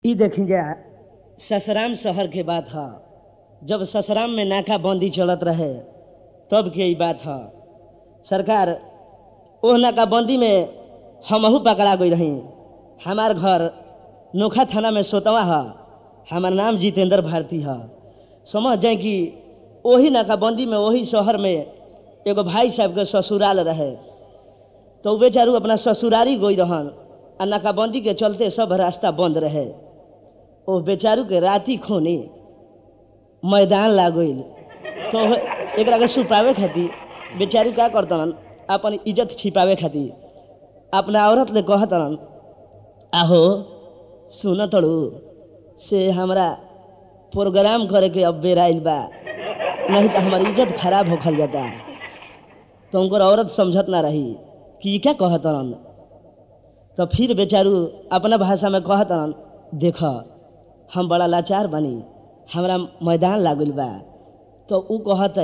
ई देखी जा ससराम शहर के बात ह जब ससराम में नाकाबंदी चलत रहे तब के ई बात ह सरकार ओह नाकाबंदी में हमहू पकड़ा गई रही हमार घर नोखा थाना में सोतवा ह हमार नाम जितेंद्र भारती ह समझ जाए कि वही नाकाबंदी में वही शहर में एगो भाई साहब के ससुराल रहे तो उ बेचारू अपना ससुरारी गई रहन आ नाकाबंदी के चलते सब रास्ता बंद रहे ओ बेचारू के राती खोनी मैदान लाग गईल तो एकरा के छुपावे खातिर बेचारू का करतन अपन इज्जत छिपावे खातिर अपना औरत ले कहतन आहो सुन तड़ू से हमरा प्रोग्राम करे के अब बेर आइल बा नहीं तो हमारी इज्जत खराब होखल जाता तो उनकर औरत समझत ना रही कि ई क्या कहतन तो फिर बेचारू अपना भाषा में कहतन देख हम बड़ा लाचार बनी हमरा मैदान लागल बा तो ऊ कहत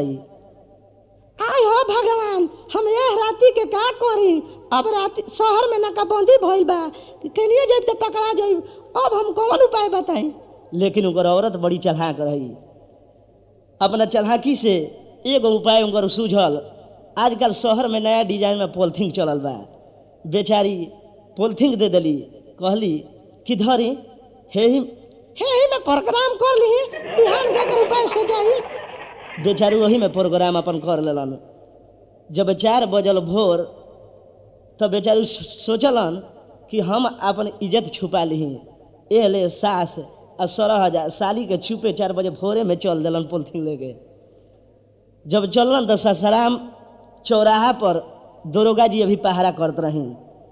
आय हो भगवान हम यह राती के का करी अब राती शहर में नाकाबंदी भइल बा केनिए जाइब तो पकड़ा जाइब अब हम कौन उपाय बताई लेकिन उनकर औरत बड़ी चढ़ाक रही अपना चढ़ाकी से एगो उपाय उनकर सूझल आजकल शहर में नया डिजाइन में पॉलिथीन चलल बा बेचारी पॉलिथीन दे देली कहली कि धरी हे ही हे ही में प्रोग्राम कर ली बिहान के कर उपाय सोचाई बेचारी वही में प्रोग्राम अपन कर लेलन जब चार बजल भोर तो बेचारी सोचलन कि हम अपन इज्जत छुपा ली ए ले सास आ सोलह हजार साली के छुपे चार बजे भोरे में चल दिलन पोलथीन लेके जब चललन तो ससराम चौराहा पर दरोगा जी अभी पहरा करत रही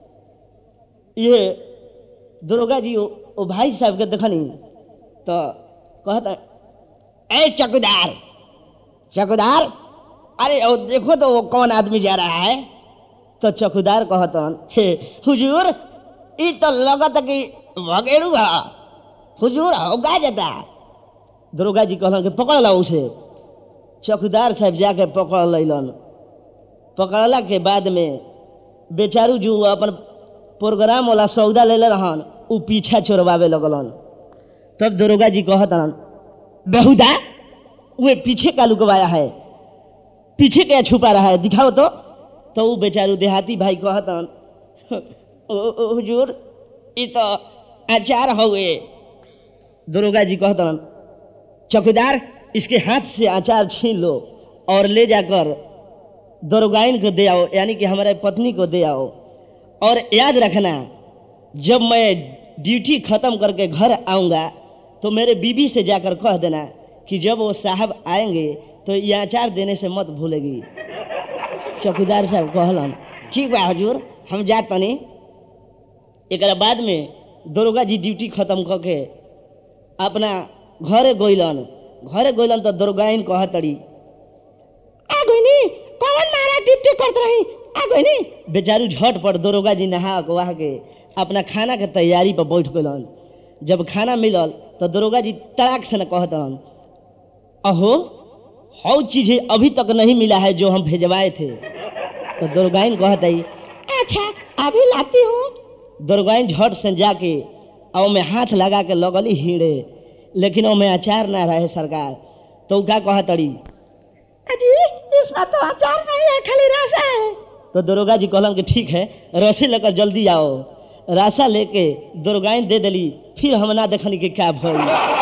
ये दरोगा जी ओ, ओ भाई साहब के देखनी तो कहता ए चौकीदार चौकीदार अरे ओ देखो तो वो कौन आदमी जा रहा है तो चौकीदार कहतन हे हुजूर ई तो लगत कि भगेड़ू है हुजूर होगा जाता दरोगा जी कहलन कि पकड़ लो उसे चौकीदार साहब जाके पकड़ लैलन पकड़ला के बाद में बेचारू जो अपन प्रोग्राम वाला सौदा ले रहन उ पीछा छोड़वावे लगलन तब दरोगा जी कहतन बेहुदा वे पीछे का लुकवाया है पीछे क्या छुपा रहा है दिखाओ तो तो वो बेचारू देहाती भाई कहतन "ओ, ओ, हुजूर ये तो अचार हुए दरोगा जी कहतन चौकीदार इसके हाथ से अचार छीन लो और ले जाकर दरोगाइन को दे आओ यानी कि हमारे पत्नी को दे आओ और याद रखना जब मैं ड्यूटी ख़त्म करके घर आऊँगा तो मेरे बीबी से जाकर कह देना कि जब वो साहब आएंगे तो ये अचार देने से मत भूलेगी चौकीदार साहब कहलन ठीक बा हजूर हम जा तनी एक बाद में दरोगा जी ड्यूटी खत्म करके अपना घरे गइलन घरे गइलन तो दरोगाइन कह तड़ी आ गइनी कौन मारा ड्यूटी करत रही आ गइनी बेचारू झट पर दरोगा जी नहा वहा के अपना खाना के तैयारी पर बैठ गइलन जब खाना मिलल तो दरोगा जी तड़ाक से न कहतन अहो हौ चीज़ अभी तक नहीं मिला है जो हम भेजवाए थे तो दरोगाइन कहतई अच्छा अभी लाती हूँ दरोगाइन झट से जाके और में हाथ लगा के लगली हीड़े लेकिन ओमे अचार ना रहे सरकार तो उ का कहतड़ी अजी इसमें तो अचार नहीं है खाली रस है तो दरोगा जी कहलन कि ठीक है रस्सी लेकर जल्दी आओ राशा लेके दरोगाइन दे देली फिर हम ना देखनी कि क्या भइल